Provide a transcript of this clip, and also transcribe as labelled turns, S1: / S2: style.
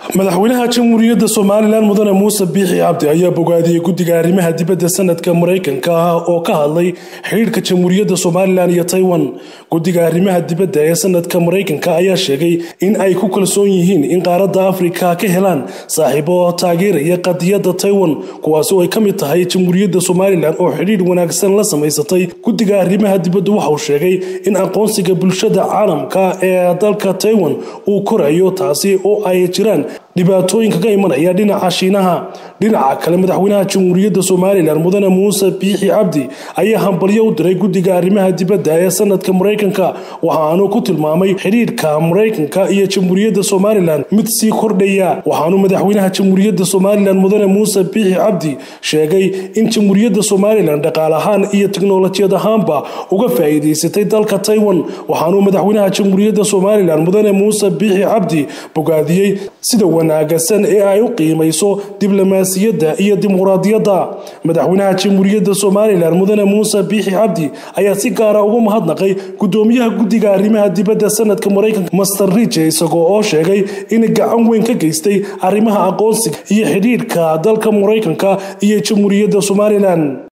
S1: madaxweynaha jamhuuriyadda somalilan mudane muuse biixi cabdi ayaa bogaadiyey guddiga arrimaha dibadda sanadka maraykanka ah oo ka hadlay xidhiidhka jamhuuriyadda somalilan iyo taiwan guddiga arrimaha dibadda ee sanadka maraykanka ayaa sheegay in ay ku kalsoon yihiin in qaaradda afrika ka helaan saaxiibo taageeraya qadiyadda taiwan kuwaasi oo ay ka mid tahay jamhuuriyadda somalilan oo xidhiidh wanaagsan la samaysatay guddiga arrimaha dibaddu waxauu sheegay in aqoonsiga bulshada caalamka ee dalka taiwan uu korayo taasi oo ay jiraan dhibaatooyinka ka imanaya dhinaca shiinaha dhinaca kale madaxweynaha jamhuuriyadda somalilan mudane muuse biixi cabdi ayaa hambalyo u diray guddiga arrimaha dibadda ee sanadka maraykanka waxaanu ku tilmaamay xidhiidhka maraykanka iyo jamhuuriyadda somalilan mid sii kordhaya waxaanu madaxweynaha jamhuuriyadda somalilan mudane muuse biixi cabdi sheegay in jamhuuriyadda somalilan dhaqaal ahaan iyo tiknolojiyad ahaanba uga faa'iidaysatay dalka taiwan waxaanu madaxweynaha jamhuuriyadda somalilan mudane muuse biixi cabdi bogaadiyey sida wanaagsan ee ay u qiimayso diblomaasiyadda iyo dimuqraadiyadda madaxweynaha jamhuuriyadda somalilan mudane muuse biixi cabdi ayaa si gaara ugu mahadnaqay gudoomiyaha guddiga arrimaha dibadda sanadka maraykanka master rije isagoo oo sheegay in gacan weyn ka geystay arrimaha aqoonsiga iyo xidhiidhka dalka maraykanka iyo jamhuuriyadda somalilan